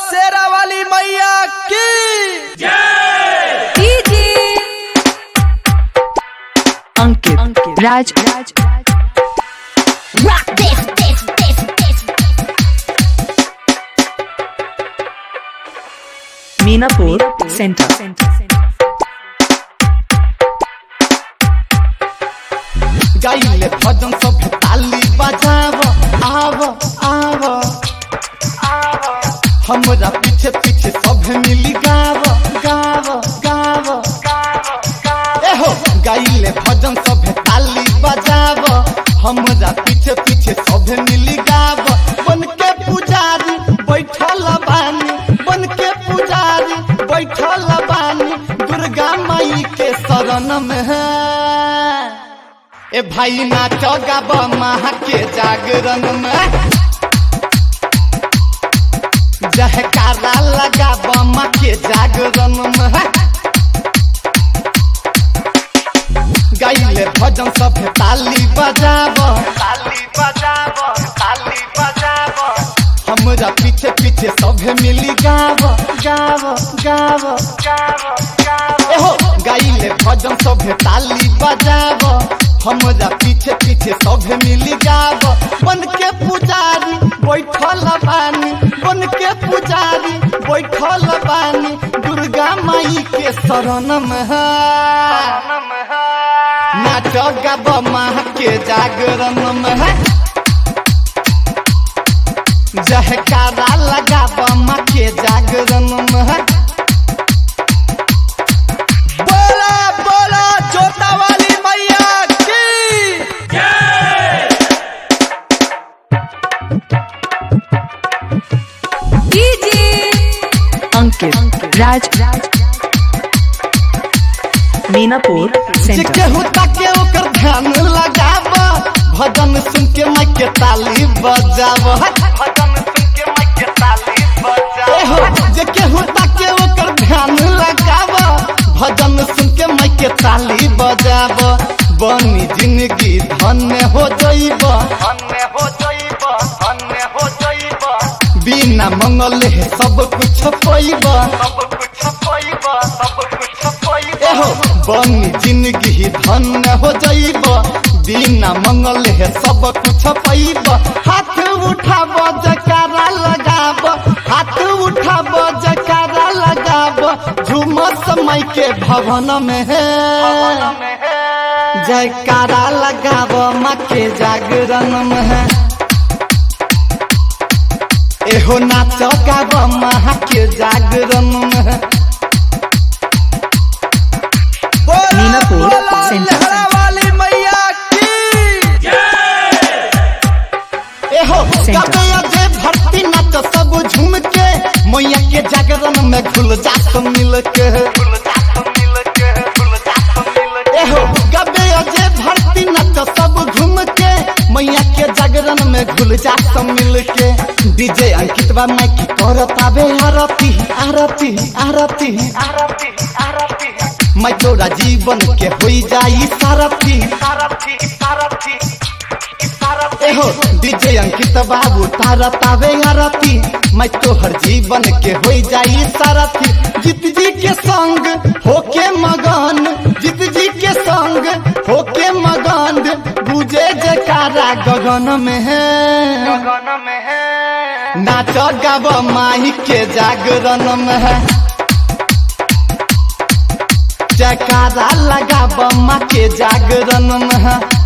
शेरा वाली मैया की Ankit Raj Raj Rock this, this, this, this, Minapur center गाइले भजन सब ताली बजाव आव आव हमरा पीछे पीछे सब मिली गाव गाव गाव एहो गाइले भजन सब ताली बजाव हमरा पीछे पीछे सब मिली गाव बन के पुजारी बैठल बानी बन के पुजारी बैठल बानी दुर्गा माई के शरण में ए भाई नाच गाब महा के जागरण में जहकारा लगाब माँ के जागरण में गाइले भजन सब ताली बजाब ताली बजाब ताली बजाब हमरा पीछे पीछे सब मिली गाव गाव गाव गाव एहो गाइले भजन सब ताली बजाब हमरा पीछे पीछे सब मिली गाव बन के पुजारी बैठल बानी बन के पुजारी बैठल बानी दुर्गा माई के शरण में नाच गाब माँ के जागरण में जहकारा लगाब माँ के जागरण में बोला बोला जोता वाली मैया की अंकित राज राज मीनापुर जे सेंटर केहू ताके ओकर ध्यान लगाब भजन सुन के माई के ताली बजाब भजन सुन के माई के ताली बजाब जे केहू ताके ओकर ध्यान लगाब भजन सुन के माई के ताली बजाब बनी जिंदगी धन्य हो जइब धन्य हो जइब धन्य हो जइब बिना मंगल है सब कुछ पैब सब कुछ पैब सब कुछ पैब एहो बनी जिंदगी धन्य हो जइब बिना मंगल है सब कुछ पैब हाथ उठाब जकारा लगाब हाथ उठाब जकारा लगाब झूम समय के भवन में है जयकारा लगाब माँ के जागरण में है एहो नाच गाब माँ के जागरण में है बोला मीनापुर बोला सेंटर। लहरा वाली मैया की एहो सेंटर। गाबे अजे भक्ति नाच सब झूम के मैया के जागरण में घुल जात मिल के एहो गाबे अजे भक्ति नाच सब झूम के मैया के जागरण में घुल जात मिल के डीजे अंकित बा मैं की करत आबे आरती आरती आरती आरती आरती मैं तोरा जीवन के होई जाई सारथी सारथी सारथी एहो डीजे अंकित बाबू तारा तावे आरती मैं तोहर जीवन के होई जाई सारथी जीत जी के संग होके मगन जीत जी के संग होके मगन बुझे जकारा गगन में है गगन में है नाच गाब माही के जागरण में है जयकारा लगाब माँ के जागरण में है